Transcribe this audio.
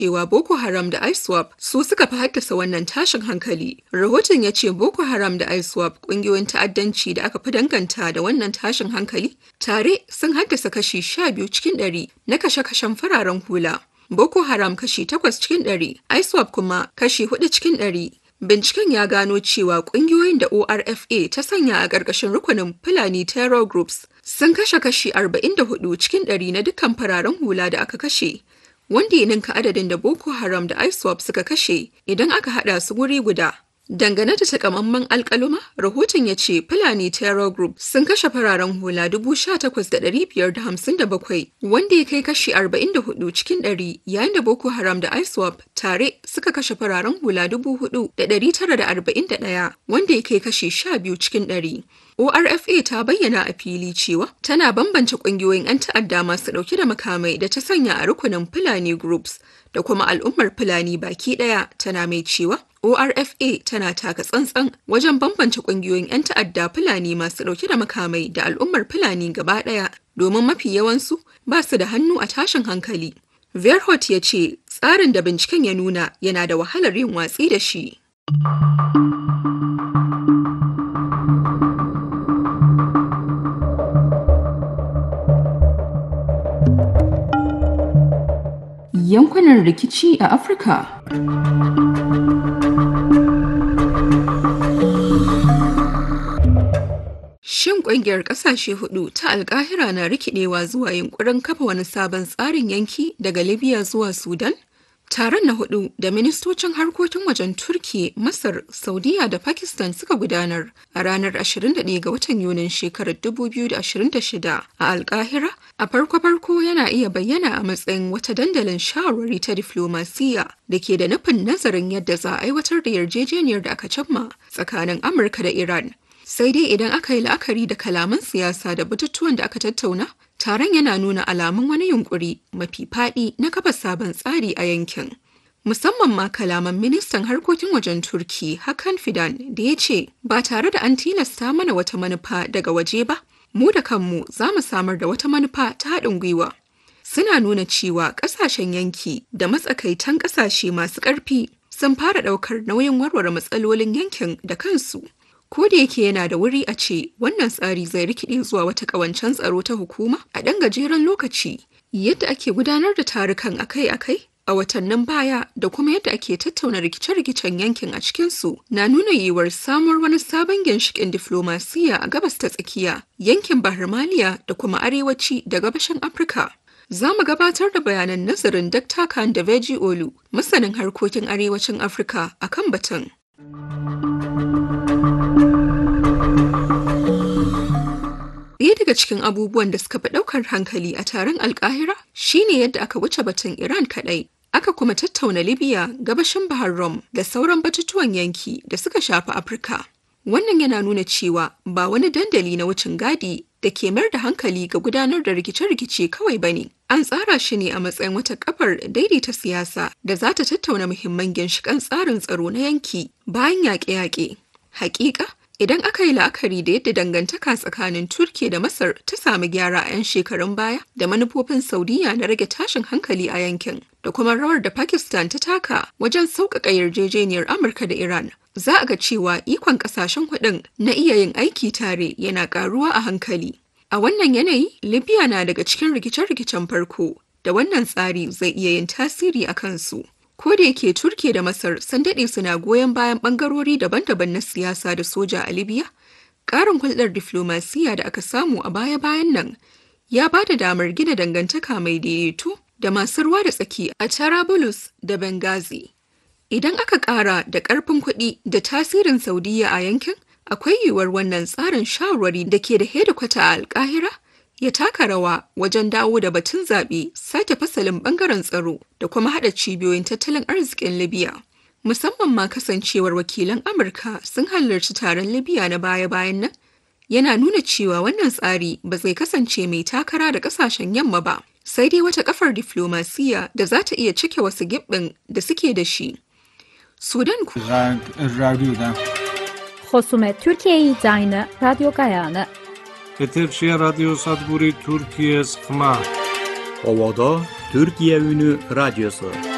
cewa Boko Haram da ISWAP su suka fi haddasa wannan tashin hankali. Rahoton ya ce Boko Haram da ISWAP ƙungiyoyin ta'addanci da aka fi danganta da wannan tashin hankali tare sun haddasa kashi sha biyu cikin ɗari na kashe-kashen fararen hula. Boko Haram kashi takwas cikin ɗari, ISWAP kuma kashi hudu cikin ɗari. Binciken ya gano cewa ƙungiyoyin da ORFA ta sanya a ƙarƙashin rukunin Fulani Terror Groups sun kashe kashi 44 cikin ɗari na dukkan fararen hula da aka kashe, wanda ya ninka adadin da Boko Haram da ISWAP suka kashe idan aka haɗa su guri guda. Dangane da takamaiman alkaluma, rahoton ya ce Fulani Terror Group sun kashe fararen hula 18,557 wanda ya kai kashi 44 cikin 100 yayin da Boko Haram da ISWAP tare suka kashe fararen hula 4,941 wanda ya kai kashi 12 cikin 100. ORFA ta bayyana a fili cewa tana bambance ƙungiyoyin 'yan ta'adda masu ɗauke da makamai da ta sanya a rukunin Fulani Groups da kuma al'ummar Fulani baki ɗaya tana mai cewa ORFA tana taka tsantsan wajen bambance ƙungiyoyin 'yan ta'adda Fulani masu ɗauke da makamai da al'ummar Fulani gaba ɗaya domin mafi yawansu ba su da hannu a tashin hankali. Verhot ya ce tsarin da binciken ya nuna yana da wahalar yin watsi da shi. Yankunan rikici a Afirka. Shin ƙungiyar ƙasashe hudu ta alkahira na rikidewa zuwa yunkurin kafa wani sabon tsarin yanki daga Libya zuwa Sudan? Taron na hudu da ministocin harkokin wajen Turki, Masar, Saudiya da Pakistan suka gudanar a ranar 21 ga watan Yunin shekarar 2026 a Alkahira a farko-farko yana iya bayyana a matsayin wata dandalin shawarwari ta diflomasiya da ke da nufin nazarin yadda za a aiwatar da yarjejeniyar da aka cimma tsakanin Amurka da Iran. Sai dai idan aka yi la'akari da kalaman siyasa da batutuwan da aka tattauna, taron yana nuna alamun wani yunkuri mafi faɗi na kafa sabon tsari a yankin. Musamman ma kalaman ministan harkokin wajen Turki Hakan Fidan da ya ce ba tare da an tilasta mana wata manufa daga waje ba, mu da kanmu za mu samar da wata manufa ta haɗin gwiwa. Suna nuna cewa ƙasashen yanki da matsakaitan ƙasashe masu ƙarfi sun fara ɗaukar nauyin warware matsalolin yankin da kansu. Ko da yake yana da wuri a ce wannan tsari zai rikide zuwa wata ƙawancen tsaro ta hukuma a ɗan gajeren lokaci, yadda ake gudanar da tarukan akai-akai a watannin baya da kuma yadda ake tattauna rikice-rikicen yankin a cikinsu na nuna yiwuwar samuwar wani sabon ginshiƙin diflomasiyya a gabas ta tsakiya, yankin Bahar Maliya da kuma arewaci da gabashin Afirka. Za mu gabatar da bayanan nazarin Dr. Khan da Veji Olu, masanin harkokin arewacin Afirka a kan batun. Ɗaya daga cikin abubuwan da suka fi ɗaukar hankali a taron alkahira shine yadda aka wuce batun Iran kaɗai. Aka kuma tattauna Libya, gabashin Bahar Rum da sauran batutuwan yanki da suka shafi Afirka. Wannan yana nuna cewa ba wani dandali na wucin gadi da ke mayar da hankali ga gudanar da rikice-rikice kawai ba ne. An tsara shi ne a matsayin wata kafar daidaita siyasa da za ta tattauna muhimman ginshiƙan tsarin tsaro na yanki bayan yaƙe-yaƙe. Hakika, Idan aka yi la'akari da yadda dangantaka tsakanin Turki da Masar ta sami gyara a 'yan shekarun baya da manufofin Saudiya na rage tashin hankali a yankin da kuma rawar da Pakistan ta taka wajen sauƙaƙa yarjejeniyar Amurka da Iran, za a ga cewa ikon ƙasashen hudun na iya yin aiki tare yana ƙaruwa a hankali. A wannan yanayi, Libya na daga cikin rikice-rikicen farko da wannan tsari zai iya yin tasiri a kansu. Ko da yake Turke da Masar sun daɗe suna goyon bayan ɓangarori daban-daban na siyasa da soja a Libya, ƙarin hulɗar diflomasiyya da aka samu a baya-bayan nan ya ba da damar gina dangantaka mai daidaito da masu ruwa da tsaki a Tarabulus da Benghazi. Idan aka ƙara da ƙarfin kuɗi da tasirin Saudiya a yankin, akwai yiwuwar wannan tsarin shawarwari da ke da hedikwata a Alƙahira ya taka rawa wajen dawo da batun zaɓe sake fasalin ɓangaren tsaro da kuma haɗa cibiyoyin tattalin arzikin libya musamman ma kasancewar wakilan amurka sun halarci taron libya na baya-bayan nan yana nuna cewa wannan tsari ba zai kasance mai takara da ƙasashen yamma ba sai dai wata kafar diflomasiyya da za ta iya cike wasu giɓɓin da suke da shi sudan ku خصوم ترکیه داین رادیو گایانه Eterşehir Radyo Sadburi Türkiye Sıkma. Ovada Türkiye Ünü Radyosu.